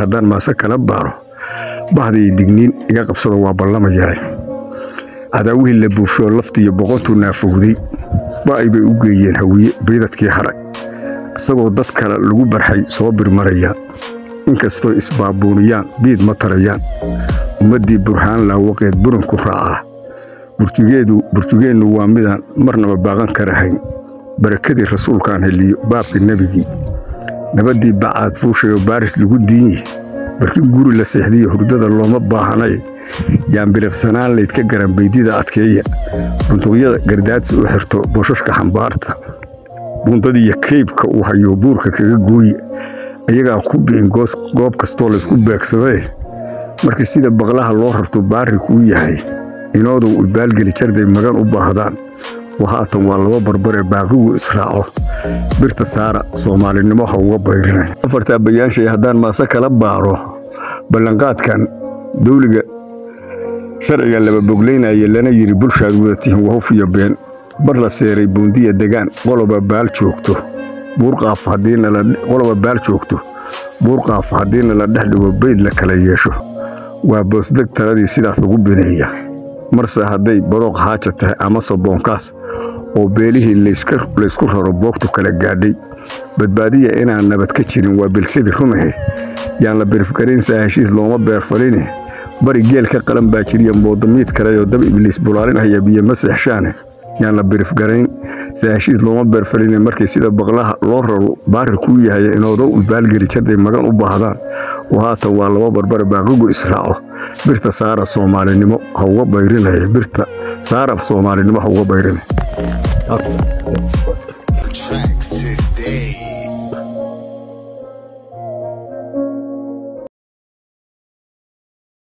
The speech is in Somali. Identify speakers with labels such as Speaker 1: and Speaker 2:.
Speaker 1: haddaan maase kala baaro bahdiyo digniin iga qabsado waa ballamayahay cadaawihii la buufshoo laftiiyo boqontuu naafowday ba'ay bay u geeyeen hawiye baydadkii hadhay isagoo dad kale lagu barxay soo birmarayaan inkastoo isbaabuuniyaan biid ma tarayaan ummaddii burhaan laawaqeed buranku raacaa burjugeennu waa midaan marnaba baaqan karahayn barakadii rasuulkaan heliyo baabka nebigii nabaddii bacaad fuushayoo baaris lagu diinye barkin guri la seexdiyo hurdada looma baahanay yaan biliqsanaan layd ka garan baydida adkeeya bunduqyada gardaadsi u xirto boshashka xambaarta buundadiiyo kaybka uu hayo buurka kaga gooye ayagaa ku bi'in goob kastoo laysku beegsadee markii sida baqlaha loo rarto baarri kuu yahay inoodow ibaalgeli jarday magan u baahdaan wa haatan waa laba barbaree baaqigu israaco birta saara soomaalinimo ha uga bayrinay afartaa bayaanshay haddaan maase kala baaro ballanqaadkan dawliga sharciga laba boglaynaya lana yidhi bulshaad wadatihin wahuf iyo been bar la seeray buundiya degaan qoloba baal joogto buurqaaf qoloba baal joogto buurqaaf haddiina la dhex dhigo bayd la kala yeesho waa boosdeg taladii sidaas lagu bineeya marse hadday badooq haaja tahay amase boonkaas oo beelihii laysku raro boogtu kala gaadhay badbaadiya inaan nabad ka jirin waa bilkadii rumahe yaan la birifgaraynsaa heshiis looma beerfaline bari geel ka qalan baa jiriya moodamiid kaleoo dab ibliis bulaalinhaya biyo ma seexshaane yaan la birifgarayn saa heshiis looma beerfaline markii sida baqlaha loo raro baari kuu yahay inoodo ibaalgeli jarday magan u baahdaan oo haatan waa laba barbare baaqigu israaco birta saara soomaalinimo ha uga bayrinaya birta saara soomaalinimo ha uga bayrinaya
Speaker 2: Tracks today.